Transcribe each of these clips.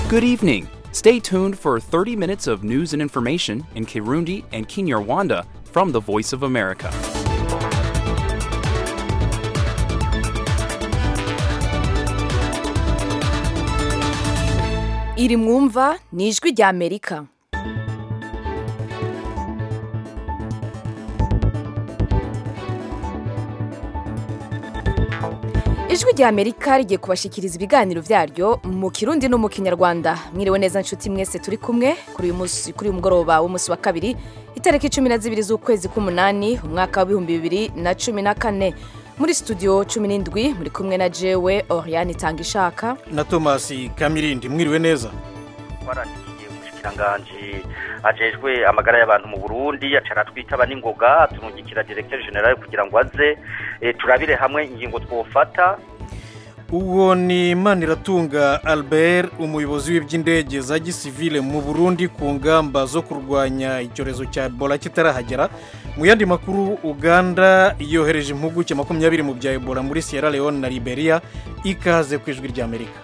Good evening. Stay tuned for 30 minutes of news and information in Kirundi and Kinyarwanda from the Voice of America. iri mwumva ni ijwi rya amerika ijwi rya amerika rigiye kubashikiriza ibiganiro byaryo mu kirundi no mu kinyarwanda mwiriwe neza nshuti mwese turi kumwe kuri uyu munsi kuri uyu mugoroba w'umunsi wa kabiri itariki cumi na zibiri z'ukwezi k'umunani umwaka w'ibihumbi bibiri na cumi na kane muri studio cumi n'indwi muri kumwe na jewe oriane itanga ishaka na tomasi kamirindi mwiriwe neza twarandikiye umushikiranganji ajejwe amagara y'abantu mu burundi acara twitaba n'ingoga tumugikira directeur general kugira ngo aze eh, turabire hamwe ingingo twofata uwo ni maniratunga albert umuyobozi w'iby'indege za gisivile mu burundi ku ngamba zo kurwanya icyorezo cya ebola kitarahagera mu yandi makuru uganda yohereje impuguke makumyabiri mu bya ebola muri sierra leone na liberia ikaze ku ijwi ry'amerika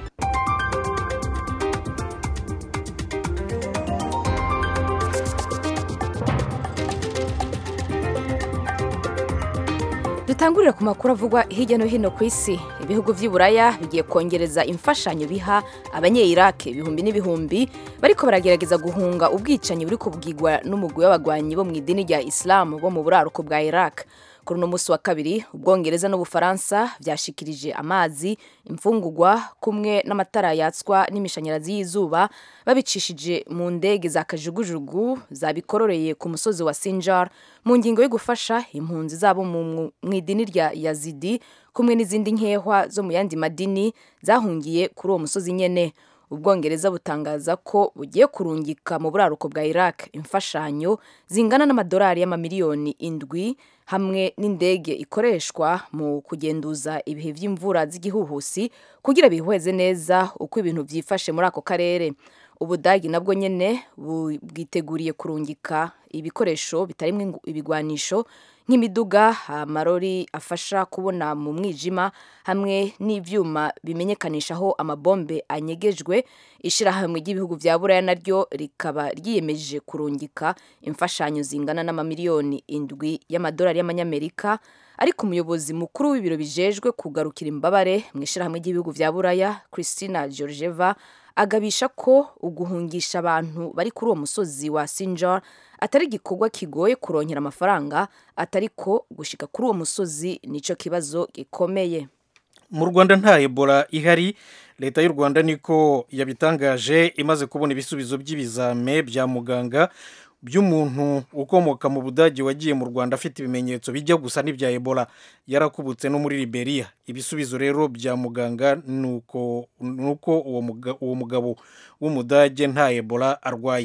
dutangurira ku makuru avugwa hirya no hino ku isi ibihugu by'i buraya bigiye kongereza imfashanyo biha abanye-irake ibihumbi n'ibihumbi bariko baragerageza guhunga ubwicanyi buri kubwigwa n'umugwi w'abagwanyi bo mu idini rya isilamu bo mu buraruko bwa iraq kuri uno munsi wa kabiri ubwongereza n'ubufaransa byashikirije amazi imfungugwa kumwe n'amatara yatswa n'imishanyarazi y'izuba babicishije mu ndege za kajugujugu zabikororeye ku musozi wa sinjar mu ngingo yo gufasha impunzi zabo mu mu idini rya yazidi kumwe n'izindi nkehwa zo mu yandi madini zahungiye kuri uwo musozi nyene ubwongereza butangaza ko bugiye kurungika mu buraruko bwa iraq imfashanyo zingana n'amadolari y'amamiliyoni indwi hamwe n'indege ikoreshwa mu kugenduza ibihe by'imvura z'igihuhusi kugira bihweze neza uko ibintu byifashe muri ako karere ubudagi nabwo nyene bu- bwiteguriye kurungika ibikoresho bitarimwo ibigwanisho nk'imiduga amarori afasha kubona mu mwijima hamwe n'ivyuma bimenyekanisha aho amabombe anyegejwe ishirahamwe ry'ibihugu vya buraya naryo rikaba ryiyemeje kurungika imfashanyo zingana n'amamiliyoni indwi y'amadolari y'amanyamerika ariko umuyobozi mukuru w'ibiro bijejwe kugarukira imbabare mu ishirahamwe ry'ibihugu vya buraya christina georgieva agabisha ko uguhungisha abantu bari kuri uwo musozi wa sinjar atari igikorwa kigoye kurongera amafaranga atari ko gushika kuri uwo musozi nico kibazo gikomeye mu rwanda nta ebola ihari leta y'u rwanda niko yabitangaje imaze kubona ibisubizo by'ibizame bya muganga by'umuntu ukomoka mu budage wagiye mu rwanda afite ibimenyetso bijya gusa n'ibya ebola yarakubutse no muri liberia ibisubizo rero bya muganga ni uko ni uko uwo muga- uwo mugabo w'umudage nta ebola arwaye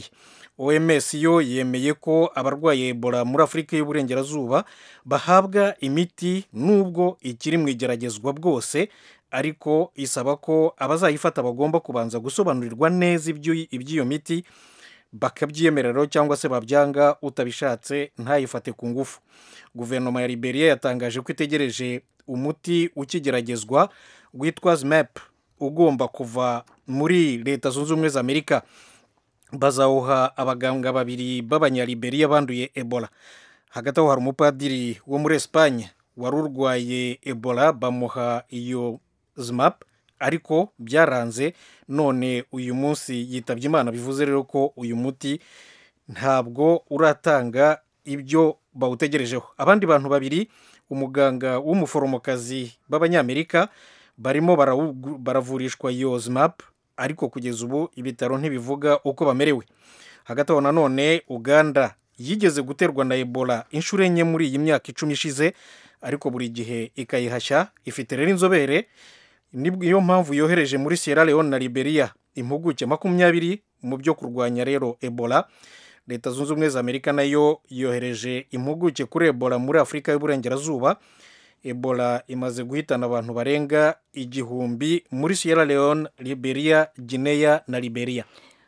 oms yo yemeye ko abarwaye ebola muri afurika y'uburengerazuba bahabwa imiti nubwo ikiri mu igeragezwa bwose ariko isaba ko abazayifata bagomba kubanza gusobanurirwa neza ibyo- iby'iyo miti bakabyemerera cyangwa se babyanga utabishatse ntayifate ku ngufu guverinoma ya liberia yatangaje ko itegereje umuti ukigeragezwa witwa zmap ugomba kuva muri leta zunze ubumwe za amerika bazawuha abaganga babiri b'abanyaliberiya banduye ebola hagati aho hari umupadiri wo muri esipanye wari urwaye ebola bamuha iyo zmap ariko byaranze none uyu munsi yitabye imana bivuze rero ko uyu muti ntabwo uratanga ibyo bawutegerejeho abandi bantu babiri umuganga w'umuforomokazi b'abanyamerika barimo barawu- baravurishwa iyo zmap ariko kugeza ubu ibitaro ntibivuga uko bamerewe hagati aho nanone uganda yigeze guterwa na ebola inshuro enye muri iyi myaka icumi ishize ariko buri gihe ikayihashya ifite rero inzobere niyo mpamvu yohereje muri sierra leone na liberia impuguke makumyabiri mu byo kurwanya rero ebola leta zunze ubumwe za amerika nayo yohereje impuguke kuri ebola muri afurika y'uburengerazuba ebola imaze guhitana abantu barenga igihumbi muri sierra leone liberia guinea na liberia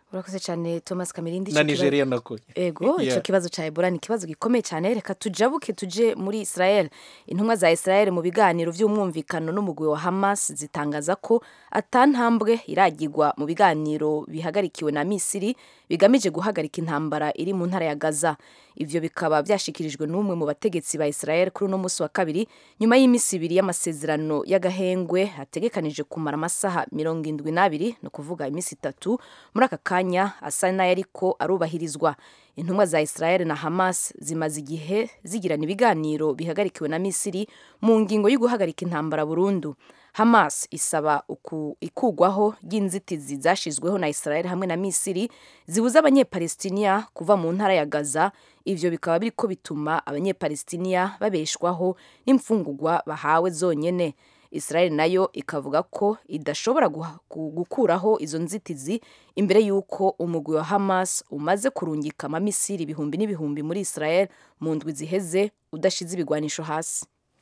urakoze cyane thomas kamirindi na ico kibazo- nigeria nako ego Yeah. icyo kibazo cya ebola ni ikibazo gikomeye cyane reka tujabuke tuje muri israel intumwa za israel mu biganiro by'umwumvikano n'umugwi wa hamas zitangaza ko atantambwe iragirwa mu biganiro bihagarikiwe na misiri bigamije guhagarika intambara iri mu ntara ya gaza ivyo bikaba byashikirijwe n'umwe mu bategetsi ba israel kuri uno munsi wa kabiri nyuma y'iminsi ibiri y'amasezerano y'agahengwe hategekanije kumara amasaha mirongo indwi n'abiri ni ukuvuga iminsi itatu muri aka kanya asa n'ayariko arubahirizwa intumwa za israel na hamas zimaze igihe zigirana ibiganiro bihagarikiwe na misiri mu ngingo yo guhagarika intambara burundu hamas isaba uku- ikugwaho ry'inzitizi zashizweho na israel hamwe na misiri zibuza abanyepalestiniya kuva mu ntara ya gaza ivyo bikaba biriko bituma abanyepalestiniya babeshwaho n'imfungurwa bahawe zonyene israel nayo ikavuga ko idashobora guha- gu- gukuraho izo nzitizi imbere y'uko umugwi wa hamas umaze kurungika amamisiri ibihumbi n'ibihumbi muri israel mu ndwi ziheze udashize ibigwanisho hasi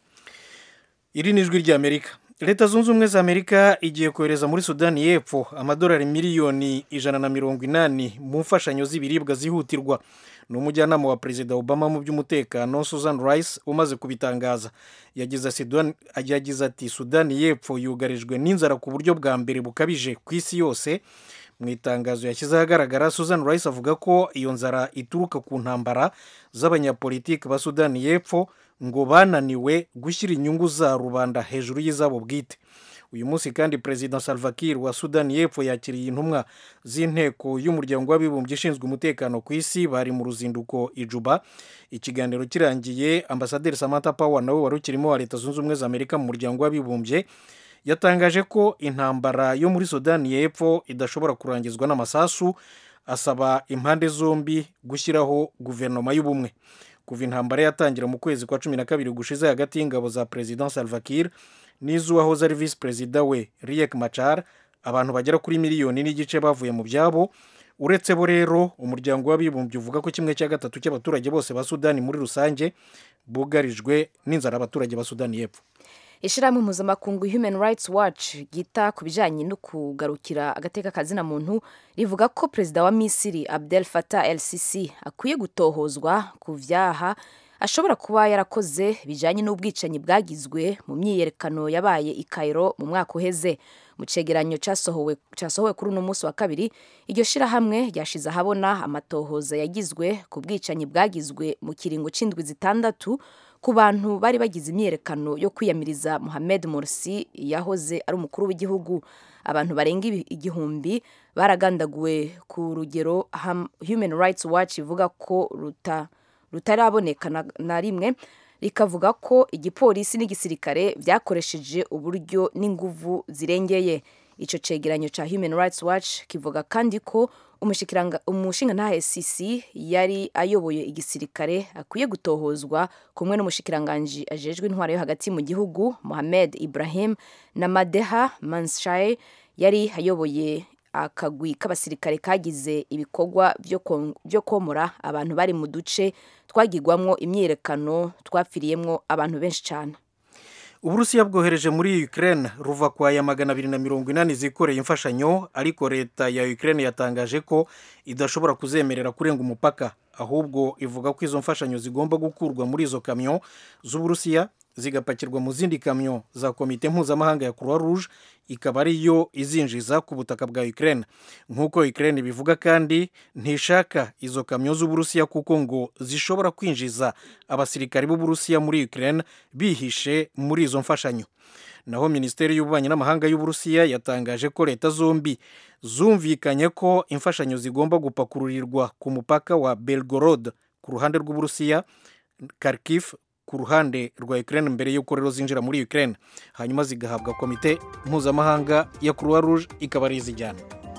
iri ni ijwi ry'amerika leta zunze ubumwe za amerika igiye kohereza muri sudani y'epfo amadolari miliyoni ijana na mirongo inani mu mfashanyo z'ibiribwa zihutirwa ni umujyanama wa perezida obama mu by'umutekano susan rice umaze kubitangaza yagize Sudan- yagize ati sudani y'epfo yugarijwe n'inzara ku buryo bwa mbere bukabije ku isi yose mu itangazo yashyize ahagaragara susan rice avuga ko iyo nzara ituruka ku ntambara z'abanyapolitiki ba sudani y'epfo ngo bananiwe gushyira inyungu za rubanda hejuru y'izabo bwite uyu munsi kandi perezida salva kiir wa sudani y'epfo yakiriye intumwa z'inteko y'umuryango w'abibumbye ishinzwe umutekano ku isi bari mu ruzinduko i Juba ikiganiro kirangiye ambasaderi samantha power nawe wari ukirimo wa leta zunze ubumwe za amerika mu muryango w'abibumbye yatangaje ko intambara yo muri sudani y'epfo idashobora kurangizwa n'amasasu asaba impande zombi gushyiraho guverinoma y'ubumwe kuva intambara yatangira mu kwezi kwa cumi na kabiri gushize hagati y'ingabo za perezida salva kiir n'iz'uwahoze ari visi perezida we riek machar abantu bagera kuri miliyoni n'igice bavuye mu byabo uretse bo rero umuryango w'abibumbye uvuga ko kimwe cya gatatu cy'abaturage bose ba sudani muri rusange bugarijwe n'inzara abaturage ba sudani y'epfo ishyirahamwe mpuzamakungu human rights watch ryita ku bijyanye no kugarukira agateka kazina muntu rivuga ko perezida wa misiri abdel fatah el sisi akwiye gutohozwa ku byaha ashobora kuba yarakoze bijyanye n'ubwicanyi bwagizwe mu myiyerekano yabaye i Cairo mu mwaka uheze mu cegeranyo cyasohowe cyasohowe kuri uno munsi wa kabiri iryo shyirahamwe ryashize ahabona amatohoza yagizwe ku bwicanyi bwagizwe mu kiringo c'indwi zitandatu ku bantu bari bagize imyiyerekano yo kwiyamiriza Mohamed Morsi yahoze ari umukuru w'igihugu abantu barenga ibi- igihumbi baragandaguwe ku rugero Ham- Human Rights Watch ivuga ko ruta rutaraboneka na, na rimwe rikavuga ko igipolisi n'igisirikare byakoresheje uburyo n'inguvu zirengeye icyo cegeranyo cya Human Rights Watch kivuga kandi ko umushikiranga- umushingantahe sisi yari ayoboye igisirikare akwiye gutohozwa kumwe n'umushikiranganji ajejwe intwaro yo hagati mu gihugu Mohamed Ibrahim na Madeha Manshaye yari ayoboye akagwi k'abasirikare kagize ibikorwa byo kon- byo komora abantu bari mu duce twagirwamwo imyiyerekano twapfiriyemwo abantu benshi cyane uburusiya bwohereje muri ukraine ruva kwa ya magana abiri na mirongo inani zikoreye imfashanyo ariko leta ya ukraine yatangaje ko idashobora kuzemerera kurenga umupaka ahubwo ivuga ko izo mfashanyo zigomba gukurwa muri izo kamyo z'uburusiya zigapakirwa mu zindi kamyo za komite mpuzamahanga ya croix rouge ikaba ariyo izinjiza ku butaka bwa ukraine nk'uko ukraine bivuga kandi ntishaka izo kamyo z'uburusiya kuko ngo zishobora kwinjiza abasirikari b'uburusiya muri ukraine bihishe muri izo mfashanyo naho minisiteri y'ububanyi n'amahanga y'uburusiya yatangaje ko leta zombi zumvikanye ko imfashanyo zigomba gupakururirwa ku mupaka wa belgorod ku ruhande rw'uburusiya kharkiv ku ruhande rwa ukraine mbere y'uko rero zinjira muri ukraine hanyuma zigahabwa komite mpuzamahanga ya croix rouge ikaba ari izijyana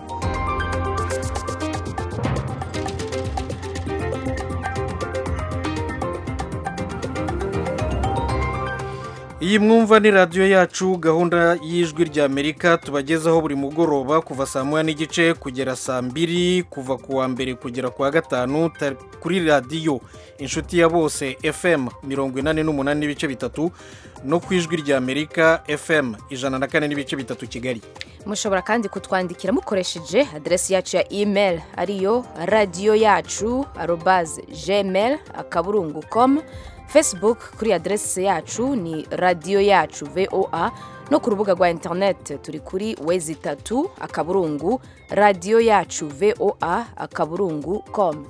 iyi mwumva ni radiyo yacu gahunda y'ijwi ry'amerika tubagezaho buri mugoroba kuva saa moya n'igice kugera saa mbiri kuva ku wa mbere kugera ku wa gatanu ta- kuri radiyo inshuti ya bose fm mirongo inani n'umunani n'ibice bitatu no ku ijwi ry'amerika fm ijana na kane n'ibice bitatu kigali mushobora kandi kutwandikira mukoresheje aderesi yacu ya email ariyo radiyo yacu arobaze gmail akaburungu com facebook kuri aderesi yacu ni radiyo yacu voa no ku rubuga rwa interineti turi kuri wezi itatu akaburungu radiyo yacu voa akaburungu com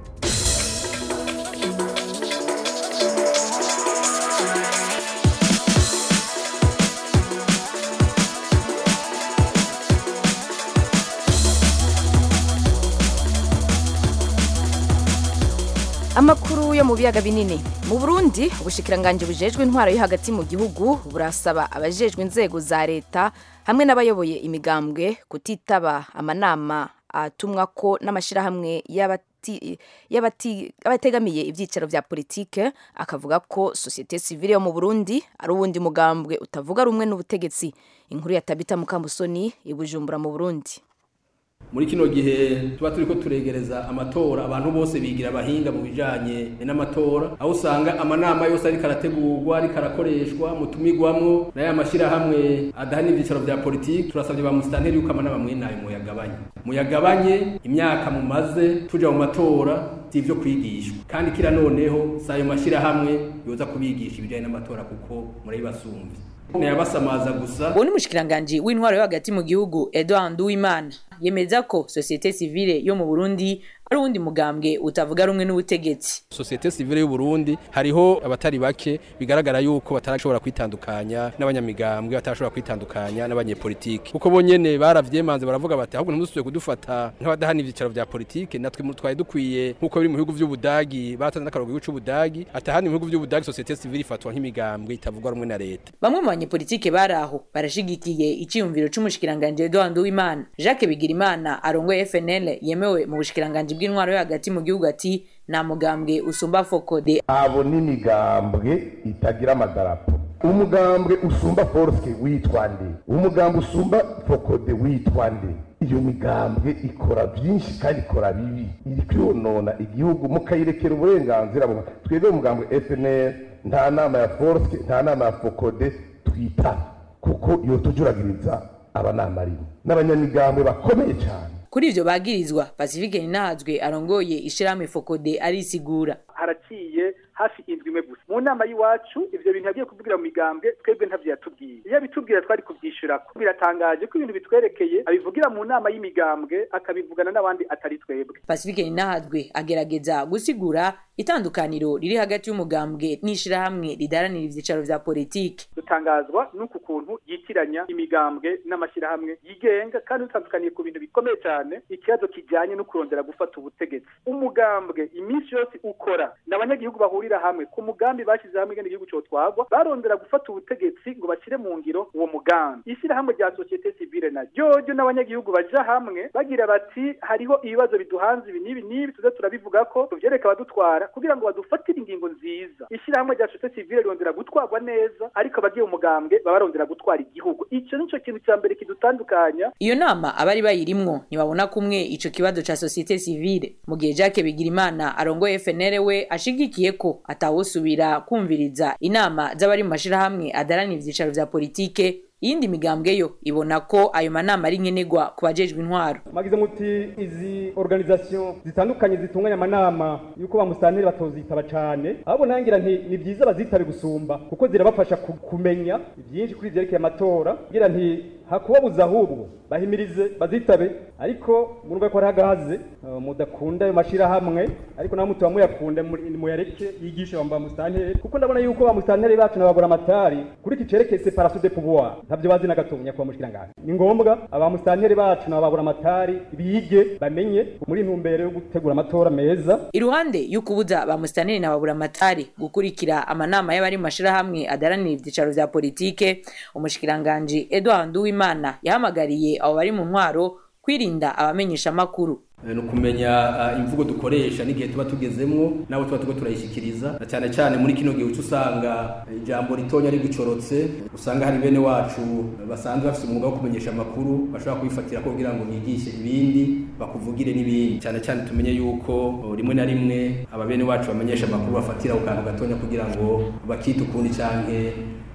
amakuru yo mu biyaga binini mu burundi ubushikiranganje bujejwe intwaro yo hagati mu gihugu burasaba abajejwe inzego za leta hamwe n'abayoboye imigambwe kutitaba amanama atumwa ko n'amashyirahamwe y'abati- y'abati- y'abategamiye ibyicaro vya politike akavuga ko sosiyete sivile yo mu burundi ari uwundi mugambwe utavuga rumwe n'ubutegetsi inkuru ya tabita mukamusoni i bujumbura mu burundi muri kino gihe tuba turiko turegereza amatora abantu bose bigira abahinga mu bijanye n'amatora aho usanga amanama yose ariko arategurwa ariko arakoreshwa mutumigwamwo nayo amashyirahamwe adahana ivyicaro vya politiki turasabye ba musitanteri yuko amanama mwene ayo muyagabanye muyagabanye imyaka mumaze tuja mu matora si ivyo kwigishwa kandi kira noneho si ayo mashyirahamwe yoza kubigisha ibijanye n'amatora kuko murabibasumvye ntiyabasamaza gusa uwo ni umushikiranganji w'intwaro yo hagati mu gihugu edouard nduwimana yemeza ko sosiyete sivile yo mu burundi ari uwundi mugambwe utavuga rumwe n'ubutegetsi sosiyete sivile y'u Burundi hariho abatari bake bigaragara yuko batarashobora kwitandukanya n'abanyamigambwe batarashobora kwitandukanya n'abanyepolitiki kuko bonyene baravyemanze baravuga bati ahubwo ntimusubiye kudufata nk'abadahana ivyicaro vya politike natwe mu- twari dukwiye nk'uko biri mu bihugu vy'ubudagi batanze n'akarogo igihugu c'ubudagi atahana mu bihugu vy'ubudagi sosiyete sivile ifatwa nk'imigambwe itavuga rumwe na leta bamwe mu banyepolitike bari aho barashigikiye iciyumviro c'umushikiranganji edouard nduwimana jacques bigirimana arongoye fnl yemewe mu bushikiranganji bw'intwaro yo hagati mu gihugu ati nta mugambwe usumba fokode abo n'imigambwe itagira amadarapo umugambwe usumba forske witwa nde umugambwe usumba fokode witwa nde iyo migambwe ikora byinshi kandi ikora bibi iri kwiyonona igihugu mukayirekera uburenganzira bumwe twebwe umugambwe fnl nta nama ya forske nta nama ya fokode twita kuko iyo tujuragiriza abanama rimwe n'abanyamigambwe bakomeye cyane kuri ivyo bagirizwa pacifique ninahazwe arongoye ishirahamwe fokode arisigura haraciye hafi indwi imwe gusa mu nama y'iwacu ivyo bintu yagiye kuvugira mu migambwe twebwe ntavyo yatubwiye iyo abitubwira twari kuvyishurako biratangaje ko ibintu bitwerekeye abivugira mu nama y'imigambwe akabivugana n'abandi atari twebwe pacifique ninahazwe agerageza gusigura itandukaniro riri hagati y'umugambwe n'ishirahamwe ridaranira ivyicaro vya politike dutangazwa n'uku kuntu yitiranya imigambwe n'amashyirahamwe yigenga kandi dutandukaniye ku bintu bikomeye cyane ikibazo kijyanye no kurondera gufata ubutegetsi umugambwe iminsi yose ukora n'abanyagihugu bahurira hamwe ku mugambi bashyize hamwe ngene igihugu cyotwagwa barondera gufata ubutegetsi ngo bashyire mu ngiro uwo mugambi ishyirahamwe rya sosiyete sivile na ryoryo n'abanyagihugu baja hamwe bagira bati hariho ibibazo biduhanze ibi n'ibi n'ibi tuze turabivuga ko tuvyereka abadutwara kugira ngo badufatire ingingo nziza ishyirahamwe rya sosiyete sivile rirondera gutwarwa neza ariko abagiye umugambwe baba barondera gutwara igihugu ico nico kintu cya mbere kidutandukanya iyo nama abari bayirimwo ntibabona kumwe ico kibazo ca sosiyete sivile mu gihe jacques bigirimana arongoye fnl we ashigikiye ko atawusubira kumviriza inama z'abari mu mashirahamwe adaranira ivyicaro vya politike iyindi migambwe yo ibona ko ayo manama ari nkenerwa ku bajejwe intwaro mwagize muti izi organisation zitandukanye zitunganya amanama yuko bamusanire batozitaba cane ahubwo nangira nti ni byiza bazitabe gusumba kuko zirabafasha ku- kumenya byinshi kuri vyerekeye amatora ngira nti hakubabuza ahubwo bahimirize bazitabe ariko murumva ko ari hagahaze uh, mudakunda ayo mashirahamwe ariko nawe mutuba muyakunda muri- muyareke yigishe bamba musitanteri kuko ndabona yuko ba musitanteri bacu nabagura amatari kuri iki cerekeye separation de pouvoir ntavyo bazi na gato nyakubahwa mushikiranganje ni ngombwa aba musitanteri bacu nabagura amatari bige bamenye muri ntumbero yo gutegura amatora meza iruhande y'ukubuza ba musitaneri na baburamatari gukurikira amanama y'abari mu mashirahamwe adaranira ivyicaro vya politike umushikiranganji edouard nduwimana yahamagariye abo bari mu ntwaro kwirinda abamenyesha amakuru ni ukumenya ah, imvugo dukoresha n'igihe tuba tugezemwo nabo tuba turiko turayishikiriza na cyane cyane muri kino gihe uca usanga ijambo ritonya rigucorotse usanga hari bene wacu basanzwe bafite umwuga wo kumenyesha amakuru bashobora kubifatira ko kugira ngo bigishe ibindi bakuvugire n'ibindi cyane cyane tumenye yuko oh, rimwe na rimwe aba bene wacu bamenyesha amakuru bafatira ku kantu gatonya kugira ngo bakite ukundi canke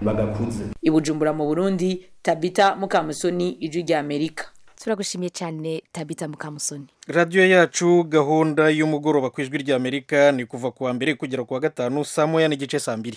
bagakuze ibujumbura mu burundi tabita mukamusoni ijwi rya amerika turagushimiye cyane tabita mukamusoni radiyo yacu gahunda y'umugoroba ku ijwi rya amerika ni kuva ku wa mbere kugera ku wa gatanu saa moya n'igice saa mbiri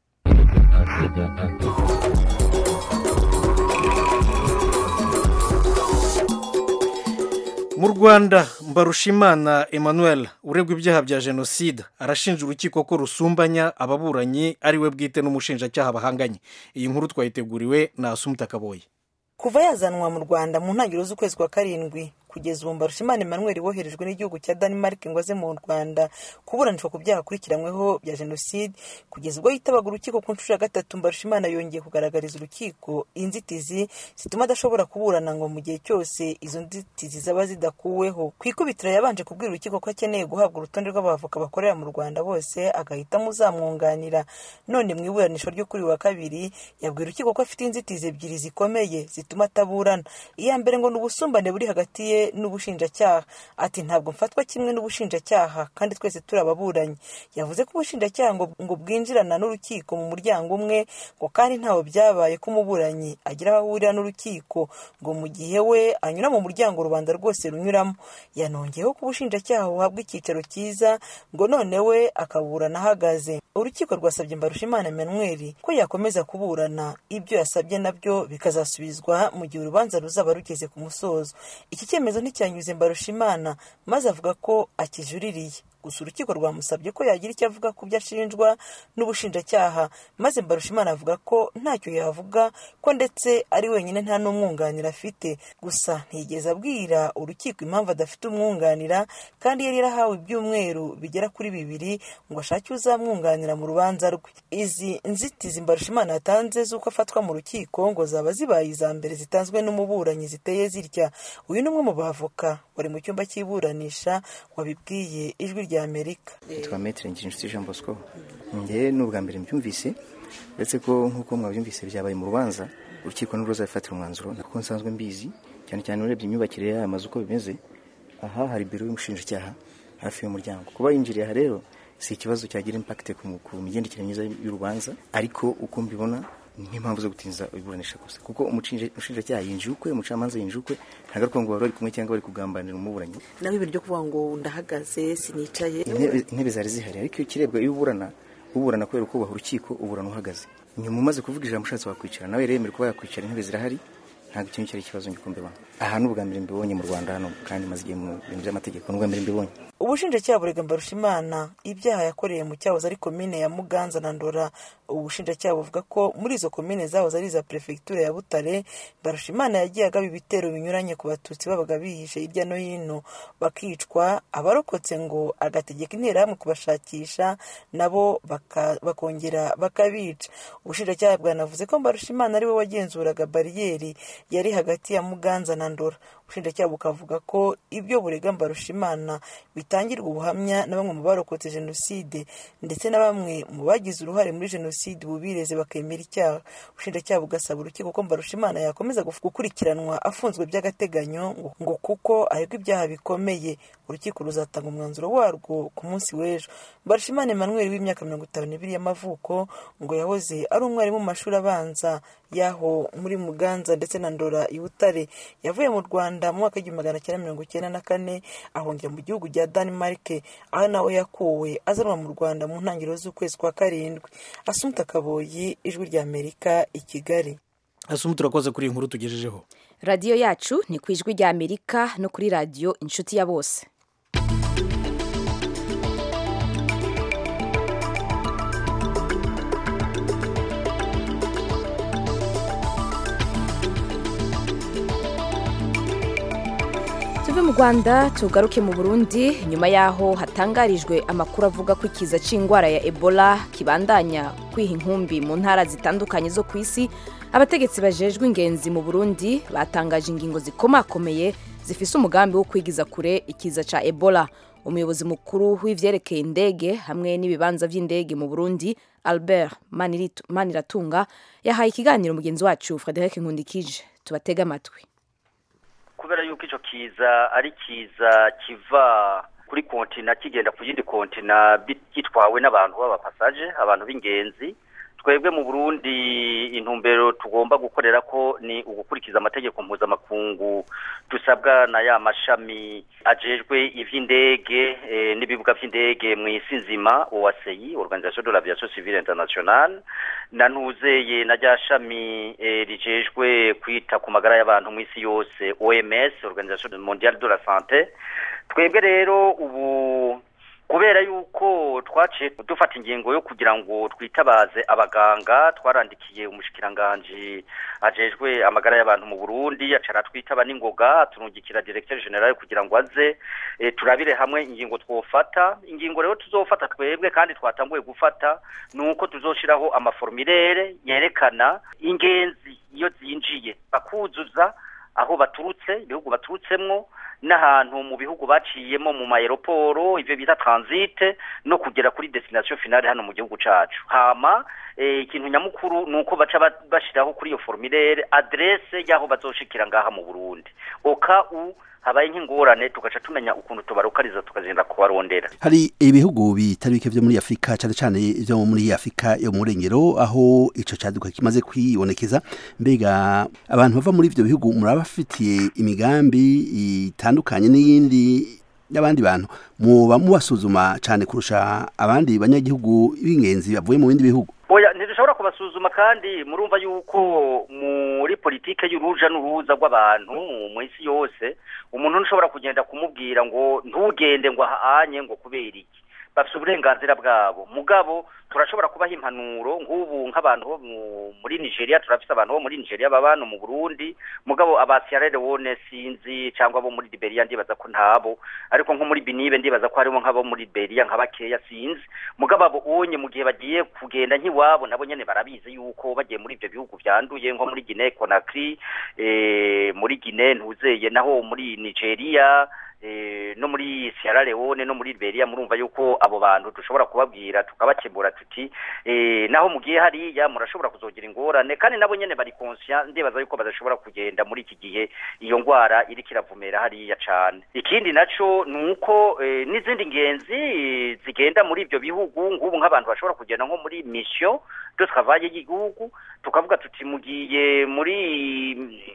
mu rwanda mbarushimana emmanuel uregwa ibyaha bya jenoside arashinja urukiko ko rusumbanya ababuranyi ari we bwite n'umushinjacyaha bahanganye iyi nkuru twayiteguriwe na asumuta kaboye kuva yazanwa mu rwanda mu ntangiriro z'ukwezi kwa karindwi kugeza ubu mbarushimana emmanuel woherejwe n'igihugu cya denmark ngo aze mu rwanda kuburanishwa ku byaha akurikiranyweho bya jenoside kugeza ubwo yitabaga urukiko ku nshuro ya gatatu mbarushimana yongeye kugaragariza urukiko inzitizi zituma adashobora kuburana ngo mu gihe cyose izo nzitizi zaba zidakuweho ku ikubitiro yabanje kubwira urukiko ko akeneye guhabwa urutonde rw'abavoka bakorera mu rwanda bose agahitamo uzamwunganira none mu iburanisha ryo kuri wa kabiri yabwira urukiko ko afite inzitizi ebyiri zikomeye zituma ataburana iya mbere ngo ni ubusumbane buri hagati ye n'ubushinjacyaha ati ntabwo mfatwa kimwe n'ubushinjacyaha kandi twese turi ababuranyi yavuze ko ubushinjacyaha ngo, ngo bwinjirana n'urukiko mu muryango umwe ngo kandi ntaho byabaye ko umuburanyi agira aho ahurira n'urukiko ngo mu gihe we anyura mu muryango rubanda rwose runyuramo yanongeyeho ko ubushinjacyaha buhabwa icyicaro cyiza ngo none we akaburana ahagaze urukiko rwasabye mbarushimana emmanuel ko yakomeza kuburana ibyo yasabye nabyo bikazasubizwa mu gihe urubanza ruzaba rugeze ku musozo iki cyemezo nticyanyuze mbarushimana maze avuga ko akijuririye gusa urukiko rwamusabye ko yagira icyo avuga ku byo ashinjwa n'ubushinjacyaha maze mbarushimana avuga ko ntacyo yavuga ko ndetse ari wenyine nta n'umwunganira afite gusa ntiyigeze abwira urukiko impamvu adafite umwunganira kandi yari yarahawe ibyumweru bigera kuri bibiri ngo ashake uzamwunganira mu rubanza rwe izi nzitizi mbarushimana yatanze z'uko afatwa mu rukiko ngo zaba zibaye iza mbere zitanzwe n'umuburanyi ziteye zitya uyu ni umwe mu bavoka wari mu cyumba cy'iburanisha wabibwiye ijwi rya amerika yitwa metere ngirincuti jean bosco njye ni ubwa mbere mbyumvise uretse ko nk'uko mwabyumvise byabaye mu rubanza urukiko nirwo ruzabifatira umwanzuro kuko nsanzwe mbizi cyane cyane urebye imyubakire y'aya mazu uko bimeze aha hari biro y'umushinjacyaha hafi y'umuryango kuba yinjiriye aha rero si ikibazo cyagira impakite ku migendekere myiza y'urubanza ariko uko mbibona nk'impamvu zo gutinza iburanisha gusa kuko umushinjacyaha yinjiye ukwe umucamanza yinjiye ukwe ntabwo ari ngo bari bari kumwe cyangwa bari kugambanira umuburanyi nawe ibintu byo kuvuga ngo ndahagaze sinicaye intebe zari zihari ariko iyo kirebwa iyo uburana uburana kubera kubaha urukiko uburana uhagaze nyuma umaze kuvuga ijambo ushatse wakwicara nawe remera kuba yakwicara intebe zirahari ntabwo ikintu cyari ikibazo ngikumva mbibona aha ni ubwa mbere mbibonye mu rwanda hano kandi maze igihe mu bintu by'amategeko ni ubwa mbere mbibonye ubushinjacyaha burega mbarushimana ibyaha yakoreye mu cyahoze ari komine ya muganza na ndora ubushinjacyaha buvuga ko muri izo komine zahoze ari iza perefegitura ya butare mbarushimana yagiye agaba ibitero binyuranye ku batutsi babaga bihishe hirya no hino bakicwa abarokotse ngo agategeka interahamwe kubashakisha nabo bakongera bakabica ubushinjacyaha bwanavuze ko mbarushimana ari we wagenzuraga bariyeri yari hagati ya muganza na ndora ubushinjacyaha bukavuga ko ibyo burega mbarushimana bitangirwa ubuhamya na bamwe mu barokotse jenoside ndetse na bamwe mu bagize uruhare muri jenoside bubireze bakemera icyaha ubushinjacyaha bugasaba urukiko ko mbarushimana yakomeza gukurikiranwa afunzwe by'agateganyo ngo kuko aregwa ibyaha bikomeye urukiko ruzatanga umwanzuro warwo ku munsi w'ejo mbarushimana emmanuel w'imyaka mirongo itanu n'ibiri y'amavuko ngo yahoze ari umwarimu mu mashuri abanza y'aho muri muganza ndetse na ndora i butare yavuye mu rwanda mu mwaka w'igihumbi magana cyenda mirongo icyenda na kane ahungira mu gihugu cya denmark aho nawe yakuwe azanwa mu rwanda mu ntangiriro z'ukwezi kwa karindwi asumuta kaboyi ijwi rya amerika i kigali asumuta urakoze kuri iyi nkuru tugejejeho radiyo yacu ni ku ijwi rya amerika no kuri radiyo inshuti ya bose tuve mu rwanda tugaruke mu burundi nyuma y'aho hatangarijwe amakuru avuga ko ikiza cy'indwara ya ebola kibandanya kwiha inkumbi mu ntara zitandukanye zo ku isi abategetsi bajejwe ingenzi mu burundi batangaje ingingo zikomakomeye zifise umugambi wo kwigiza kure ikiza cya ebola umuyobozi mukuru w'ivyerekeye indege hamwe n'ibibanza by'indege mu burundi albert maniratunga yahaye ikiganiro mugenzi wacu frederic nkundikije tubatege amatwi kubera yuko icyo kiza ari kiza kiva kuri kontina kigenda ku yindi kontina gitwawe n'abantu b'abapasaje abantu b'ingenzi twebwe mu burundi intumbero tugomba gukorera ko ni ugukurikiza amategeko mpuzamakungu dusabwa na ya mashami ajejwe ivy'indege eh, n'ibibuga vy'indege mu isi nzima OACI Organisation de l'Aviation Civile Internationale na ntuzeye na rya shami eh, rijejwe kwita ku magara y'abantu mu isi yose OMS Organisation Mondiale de la Santé twebwe rero ubu kubera yuko twaciye dufata ingingo yo kugira ngo twitabaze abaganga twarandikiye umushikiranganji ajejwe amagara y'abantu mu Burundi acara twitaba n'ingoga turungikira directeur general kugira ngo aze e, turabire hamwe ingingo twofata ingingo rero tuzofata twebwe kandi twatanguye gufata nuko tuzoshiraho amaformulaire yerekana ingenzi iyo zinjiye bakuzuza aho baturutse ibihugu baturutsemwo n'ahantu mu bihugu baciyemo mu maeroporo ivyo bita transite no kugera kuri destination finale hano mu gihugu cacu hama eh, ikintu nyamukuru nuko baca bashiraho kuri iyo formulaire adresse y'aho bazoshikira ngaha mu Burundi oka u habaye nk'ingorane tugaca tumenya ukuntu tubarukariza tukagenda kubarondera hari ibihugu bitari bike vyo muri Afrika cyane cyane vyo muri Afrika yo mu rengero aho ico caduka kimaze kwibonekeza mbega abantu bava muri ivyo bihugu murabafitiye imigambi itandukanye n'iyindi y'abandi bantu muba mubasuzuma cyane kurusha abandi banyagihugu b'ingenzi bavuye mu bindi bihugu oya ntidushobora kubasuzuma kandi murumva yuko muri politike y'uruja n'uruza rw'abantu mu isi yose umuntu ntushobora kugenda kumubwira ngo ntugende ngo ahanye ngo kubera iki bafite uburenganzira bwabo mugabo turashobora kubaha impanuro nk'ubu nk'abantu bo muri nigeria turafite abantu bo muri nigeria baba hano mu burundi mugabo aba sierra leone sinzi cyangwa bo muri liberia ndibaza ko ntabo ariko nko muri binibe ndibaza ko harimo nk'abo muri liberia nka bakeya sinzi mugabo abo onye mu gihe bagiye kugenda nk'iwabo nabo nyene barabizi yuko bagiye muri ibyo bihugu byanduye nko muri guinee conakry eh, muri guinee ntuzeye naho muri nigeria eh, no muri Sierra Leone no muri Liberia murumva yuko abo bantu dushobora kubabwira tukabakemura tuti eh, naho mugiye hariya murashobora kuzogira ingorane kandi nabo nyene bari conscient ndibaza yuko badashobora kugenda muri iki gihe iyo ngwara iri kiravumera hariya cane ikindi naco nuko eh, n'izindi ngenzi eh, zigenda muri ivyo bihugu ngubu nk'abantu bashobora kugenda nko muri mission de travail y'igihugu tukavuga tuti mugiye muri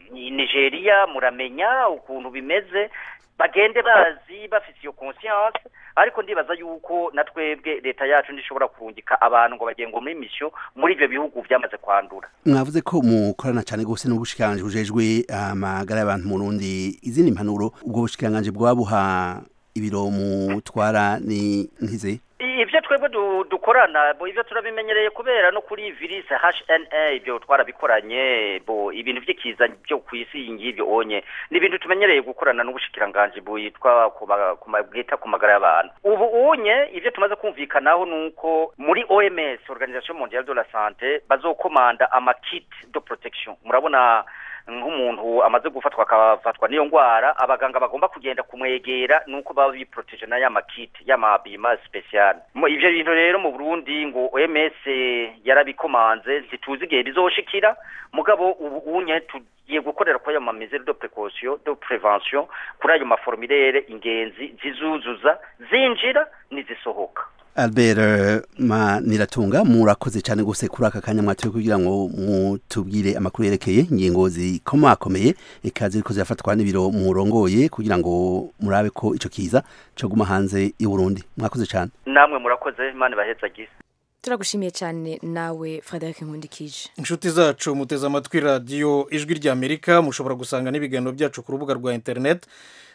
Nigeria muramenya ukuntu bimeze bagende bazi bafite iyo conscience ariko ndibaza yuko na twebwe leta yacu ndishobora kurungika abantu ngo bagiye ngo muri mission muri ibyo bihugu byamaze kwandura mwavuze ko mukorana cyane gose n'ubushikiranganje bujejwe amagara y'abantu mu Burundi izindi mpanuro ubwo bushikiranganje bwabuha ibiro mutwara ni nkize ibyo twebwe dukorana bo ibyo turabimenyereye kubera no kuri virus HNA ibyo twarabikoranye bo ibintu by'ikiza byo ku isi ngibyo onye ni ibintu tumenyereye gukorana n'ubushikiranganje bwitwa bwita ku magara y'abantu ubu unye ibyo tumaze kumvikanaho nuko muri OMS Organisation Mondiale de la Santé bazokomanda ama kit de protection murabona nk'umuntu amaze gufatwa akafatwa n'iyo ndwara abaganga bagomba kugenda kumwegera nuko baba biproteje na y'amakiti y'amabima special ivyo bintu rero mu Burundi ngo OMS yarabikomanze ntituzi igihe bizoshikira mugabo ubu unye tugiye gukorera kwa ma mesure de précaution de prévention kuri ayo maformulaire ingenzi zizuzuza zinjira nizisohoka Albert Maniratunga murakoze cyane gose kuri aka kanya mwatuye kugira ngo mutubwire amakuru yerekeye ingingo zikomakomeye ikaze riko zirafatwa n'ibiro murongoye kugira ngo murabe ko ico kiza cyo guma hanze y'u Burundi mwakoze cyane namwe murakoze imana bahezagise turagushimiye cyane nawe Frederic Nkundikije inshuti zacu muteze amatwi radiyo ijwi ry'Amerika mushobora gusanga n'ibiganiro byacu ku rubuga rwa internet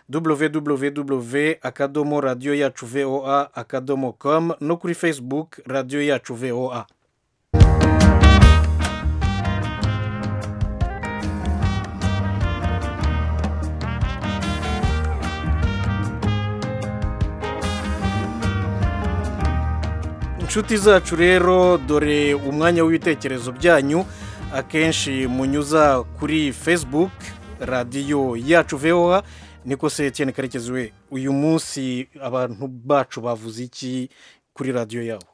www akadomo radiyo yacu voa akadomo com no kuri facebook radiyo yacu voa inshuti zacu rero dore umwanya w'ibitekerezo byanyu akenshi munyuza kuri facebook radiyo yacu voa niko se Etienne karekezi we uyu munsi abantu bacu bavuze iki kuri radiyo yabo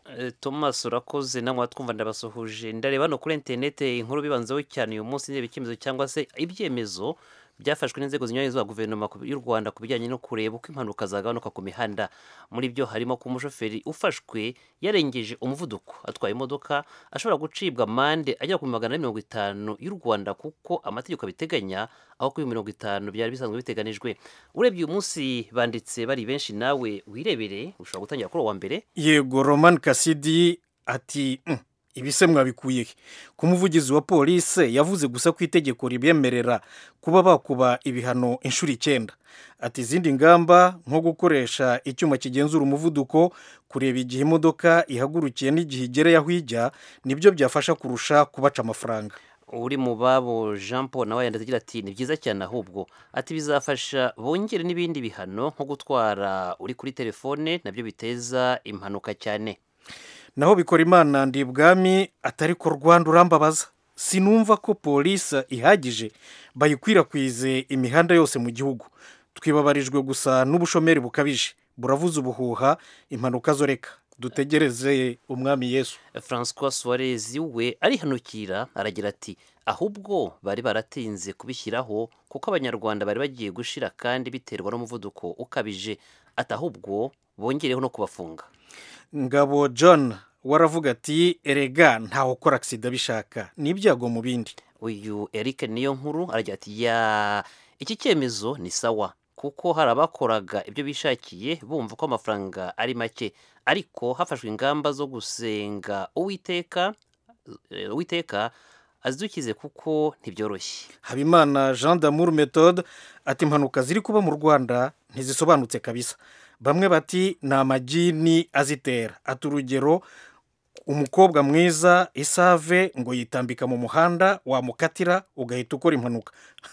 Eh, Thomas urakoze namwe watwumva ndabasuhuje ndareba no kuri interinete inkuru bibanzeho cyane uyu munsi ndeba icyemezo cyangwa se ibyemezo byafashwe n'inzego zinyuranye za guverinoma ku- y'u Rwanda ku bijyanye no kureba uko impanuka zagabanuka ku mihanda muri byo harimo ko umushoferi ufashwe yarengeje umuvuduko atwaye imodoka ashobora gucibwa amande agera ku magana ane mirongo itanu y'u Rwanda kuko amategeko abiteganya aho kuri mirongo itanu byari bisanzwe biteganijwe urebye uyu munsi banditse bari benshi nawe wirebere ushobora gutangira kuri uwo wa mbere yego roman kasidi ati "Mm, ibi se mwabikuye he ku muvugizi wa polisi yavuze gusa ko itegeko ribemerera kuba bakuba ibihano inshuro icyenda ati izindi ngamba nko gukoresha icyuma kigenzura umuvuduko kureba igihe imodoka ihagurukiye n'igihe igereye aho ijya nibyo byafasha kurusha kubaca amafaranga uri mu babo jean paul nawe yanditse agira ati ni byiza cyane ahubwo ati bizafasha bongere n'ibindi bihano nko gutwara uri kuri telefone nabyo biteza impanuka cyane naho bikora imana ndi ibwami atari ko rwanda urambabaza sinumva ko polisi ihagije bayikwirakwize imihanda yose mu gihugu twibabarijwe gusa n'ubushomeri bukabije buravuza ubuhuha impanuka zo reka dutegereze umwami yesu francois suarez we arihanukira aragira ati ahubwo bari baratinze kubishyiraho kuko abanyarwanda bari bagiye gushira kandi biterwa n'umuvuduko ukabije ati ahubwo bongereho no kubafunga ngabo john waravuga ati erega ntawe ukora agisida bishaka ni ibyago mu bindi uyu eric niyo nkuru aragira ati ya iki cyemezo ni sawa kuko hari abakoraga ibyo bishakiye bumva ko amafaranga ari make ariko hafashwe ingamba zo gusenga uwiteka eh, uwiteka azidukize kuko ntibyoroshye habimana jean d'amour methode ati impanuka ziri kuba mu rwanda ntizisobanutse kabisa bamwe bati ni amagini azitera ati urugero umukobwa mwiza isave ngo yitambika mu muhanda wamukatira ugahita ukora impanuka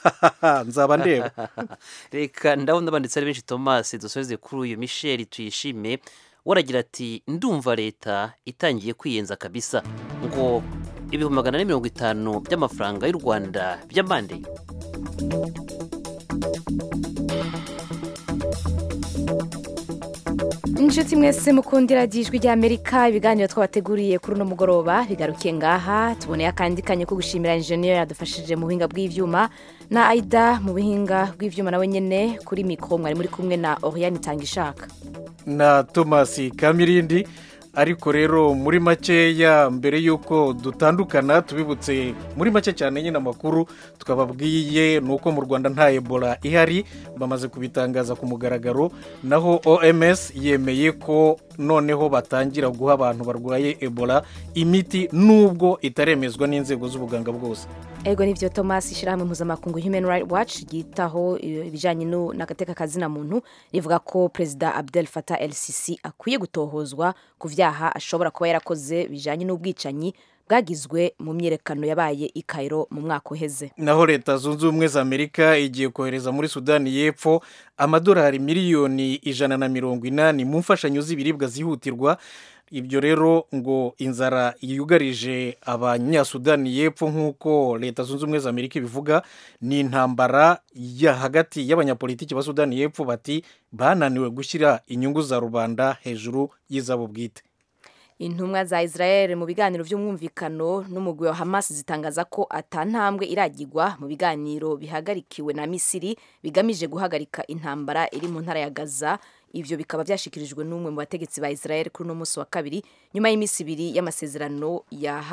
nzaba ndeba reka ndabona banditse ari benshi thomas dusoze kuri uyu michel tuyishime waragira ati ndumva leta itangiye kwiyenza kabisa ngo ibihumbi magana ane mirongo itanu by'amafaranga y'u rwanda by'amande inshuti mwese mukundira ijwi ry'amerika ibiganiro twabateguriye kuri uno mugoroba bigarukiye ngaha tuboneye akandi kanya ko gushimira injeniyeri yadufashije mu buhinga bw'ibyuma na aida mu buhinga bw'ibyuma nawe nyine kuri mikoro mwari muri kumwe na oriyani itangishaka na thomas kamirindi ariko rero muri makeya mbere y'uko dutandukana tubibutse muri make cyane nyine amakuru twababwiye ni uko mu rwanda nta ebola ihari bamaze kubitangaza ku mugaragaro naho oms yemeye ko noneho batangira guha abantu barwaye ebola imiti nubwo itaremezwa n'inzego z'ubuganga bwose ego nibyo thomas ishyirahamwe mpuzamakungu human rights watch ryitaho ibijyanye n'agateka kazina muntu rivuga ko perezida abdel fatah el sisi akwiye gutohozwa ku byaha ashobora kuba yarakoze bijyanye n'ubwicanyi bwagizwe mu myiyerekano yabaye i Cairo mu mwaka uheze naho leta zunze ubumwe za amerika igiye kohereza muri sudani y'epfo amadolari miliyoni ijana na mirongo inani mu mfashanyo z'ibiribwa zihutirwa ibyo rero ngo inzara yugarije abanyasudani y'epfo nk'uko leta zunze ubumwe za amerika ibivuga ni intambara ya hagati y'abanyapolitiki ba sudani y'epfo bati bananiwe gushyira inyungu za rubanda hejuru y'izabo bwite intumwa za israel mu biganiro by'umwumvikano n'umugwi wa hamas zitangaza ko atantambwe iragirwa mu biganiro bihagarikiwe na misiri bigamije guhagarika intambara iri mu ntara ya gaza ibyo bikaba byashyikirijwe n'umwe mu bategetsi ba israel kuri uno munsi wa kabiri nyuma y'iminsi ibiri y'amasezerano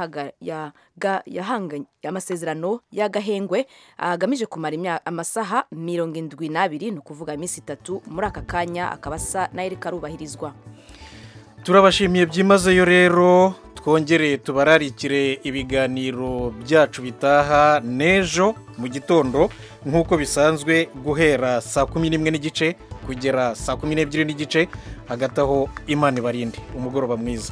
y'amasezerano y'agahengwe agamije kumara amasaha mirongo indwi n'abiri ni ukuvuga iminsi itatu muri aka kanya akaba asa n'ayereka arubahirizwa turabashimiye byimazeyo rero twongere tubararikire ibiganiro byacu bitaha n'ejo mu gitondo nk'uko bisanzwe guhera saa kumi n'imwe n'igice kugera saa kumi n'ebyiri n'igice hagati aho imana ibarinde umugoroba mwiza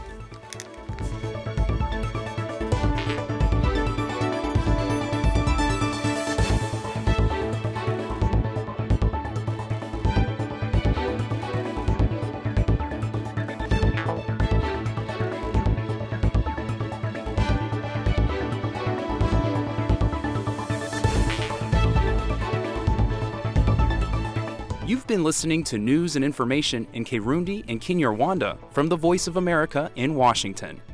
You've been listening to news and information in Kirundi and Kinyarwanda from the Voice of America in Washington.